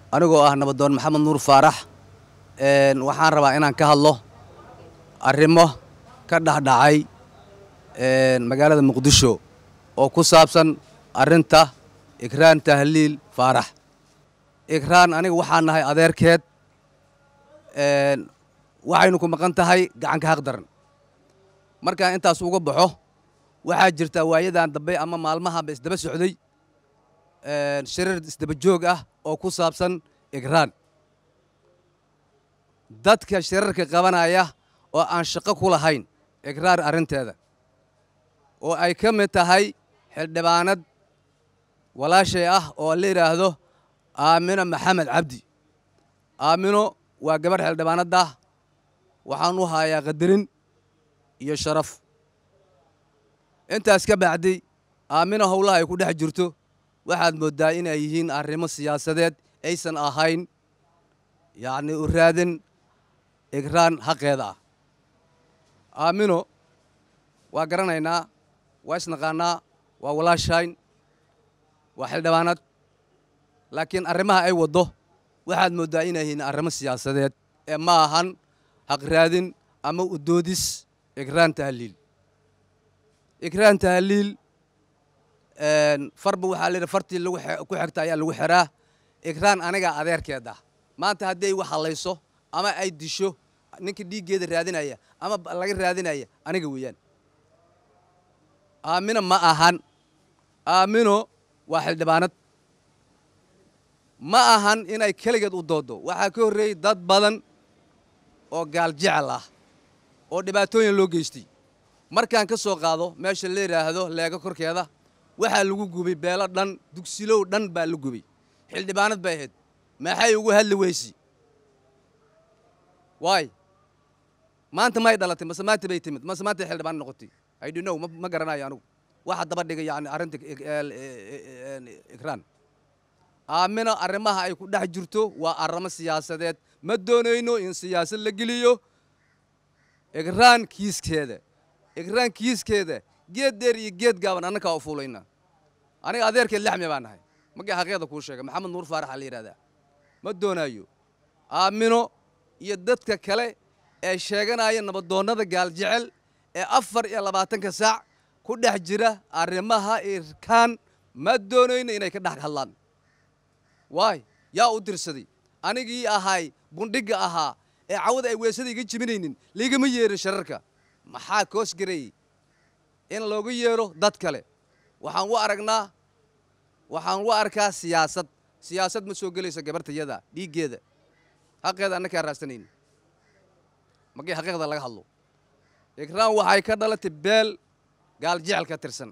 anigoo ah nabadoon maxamed nuur faarax waxaan rabaa inaan ka hadlo arrimo ka dhexdhacay magaalada muqdisho oo ku saabsan arrinta ikraan tahliil faarax ikraan aniga waxaan nahay adeerkeed waxaynu ku maqan tahay gacanka haq daran markaan intaas uga baxo waxaa jirta waayadan dambe ama maalmahanba isdaba socday shirar isdaba joog ah oo ku saabsan ikraan dadka shirarka qabanaya oo aan shaqo ku lahayn ikraar arrinteeda oo ay ka mid tahay xildhibaanad walaashay ah oo la yidhaahdo aamino maxamed cabdi aamino waa gabadh xildhibaanadda waxaan u hayaa qadarin iyo sharaf intaas ka bacdi aamino howlaha ay ku dhex jirto waxaad mooddaa inay yihiin arrimo siyaasadeed aysan ahayn yacni u raadin ikraan xaqeeda ah aamino waa garanaynaa waa isnaqaannaa waa walaashayn waa xildhibaanad laakiin arrimaha ay waddo waxaad mooddaa inay yihiin arrimo siyaasadeed ee ma ahan haq raadin ama udoodis ikraan tahliil ikraan tahliil farba waxaa layidhi fartii lagu ku xigta ayaa lagu xiraa ikraan anigaa adeerkeeda maanta haddii ay wax hallayso ama ay disho ninka dhiiggeeda raadinaya ama laga raadinaya aniga weeyaan aamino ma ahan aamino waa xildhibaanad ma ahan inay keligeed u dooddo waxaa ka horreeyey dad badan oo gaal jecel ah oo dhibaatooyin loo geystay markaan ka soo qaado meesha la yidhaahdo leega korkeeda waxaa lagu gubay beelo dhan dugsilow dhan baa la gubay xildhibaanad bay ahayd maxay ugu hadli weysi waay maanta may dhalatay mase maanta bay timid mase maanta xildhibaan noqotay i don't know ma garanayo anigu waxa daba dhigay yani arrinta ikraan aamino arrimaha ay ku dhex jirto waa arrimo siyaasadeed ma doonayno in siyaasad la geliyo ikraan kiiskeeda ikraan kiiskeeda geed dheer iyo geed gaaban annakaa u fuulayna aniga adeerkeed lexmi baa nahay markii xaqeeda kuu sheegay maxamed nuur faarax aa la yidhahdaa ma doonaayo aamino iyo dadka kale ee sheeganaya nabadoonnada gaal jecel ee afar iyo labaatanka saac ku dhex jira arrimaha irkaan ma doonayno inay ka dhex hadlaan waay yaa u dirsaday anigii ahay bundhigga ahaa ee cawada ay weesada iga jibinaynin laigama yeerin shararka maxaa koos gareeyey in loogu yeedho dad kale waxaan u aragnaa waxaan u arkaa siyaasad siyaasad ma soo gelaysa gabartayada dhiiggeeda xaqeeda annakaa raasanayn markii xaqiiqda laga hadlo ikraan waxay ka dhalatay beel gaal jecel ka tirsan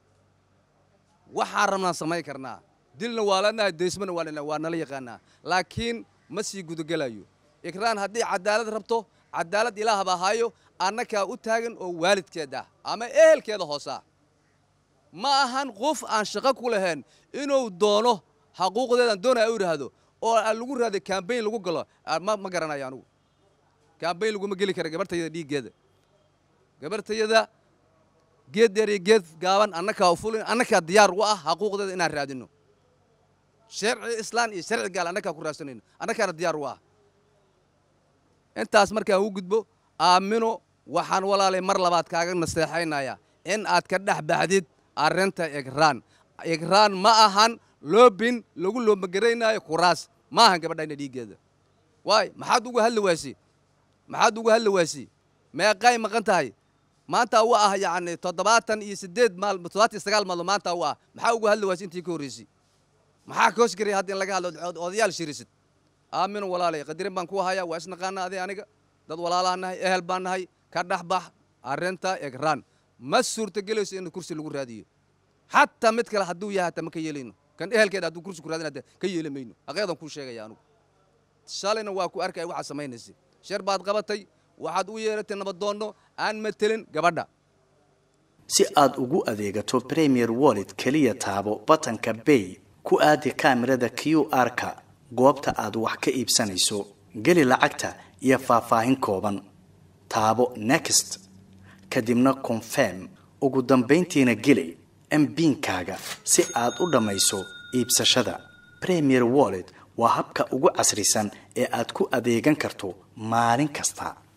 waxaan rabnaan samayn karnaa dilna waa lanahay daysmana waa lana waa nala yaqaanaa laakiin ma sii gudagelayo ikraan haddii cadaalad rabto cadaalad ilaahba ahaayo annakaa u taagan oo waalidkeeda ama ehelkeeda hoosaa ma ahan qof aan shaqo ku lahayn inuu doono xaquuqdeedan doonaya u idhaahdo oo lagu raaday kambayn lagu galo ma garanayo anugu kambayn laguma geli kara gabartayada dhiiggeeda gabartayada geed dheer iyo geed gaaban annakaa u fulin annakaa diyaar u ah xaquuqdeeda inaan raadino sharci islaan iyo sharci gaal annakaa ku raadsanayno annakaana diyaar u ah intaas markaan u gudbo aamino waxaan walaalay mar labaad kaaga naseexaynaya in aad ka dhex baxdid arrinta ikraan ikraan ma ahan loobin lagu loobagaraynaayo kuraas ma ahan gabadhayna dhiiggeeda waay maxaad ugu hadli waasi maxaad ugu hadli waasi meeqay maqan tahay maanta u ah yacni toddobaatan iyo siddeed maal toddobaatan iyo sagaal maalmood maanta u ah maxaa ugu hadli waasi intii ka horreysay maxaa koos garaya hadda in laga hadlo odayaal shirisid aamino walaalay qadirin baan ku hayaa waa isnaqaana adi aniga dad walaalaha nahay ehel baan nahay ka dhex bax arrinta ikraan ma suurtagelayso in kursi lagu raadiyo xataa mid kale hadduu yahay hataa ma ka yeelayno kan ehelkeeda hadduu kursi ku raadin hata ka yeeli mayno aqeedan kuu sheegaya anugu shalayna waa ku arkaya waxaad samaynaysay shar baad qabatay waxaad u yeeratay nabadoonno aan matelin gabadha si aad ugu adeegato premier wallet keliya taabo batanka bay ku aadi kaamirada q r-ka goobta aad wax ka iibsanayso geli lacagta iyo faahfaahin kooban taabo next kadibna confirm ugu dambayntiina geli mbiinkaaga si aad u dhammayso iibsashada premier wallet waa habka ugu casrisan ee aad ku adeegan karto maalin kasta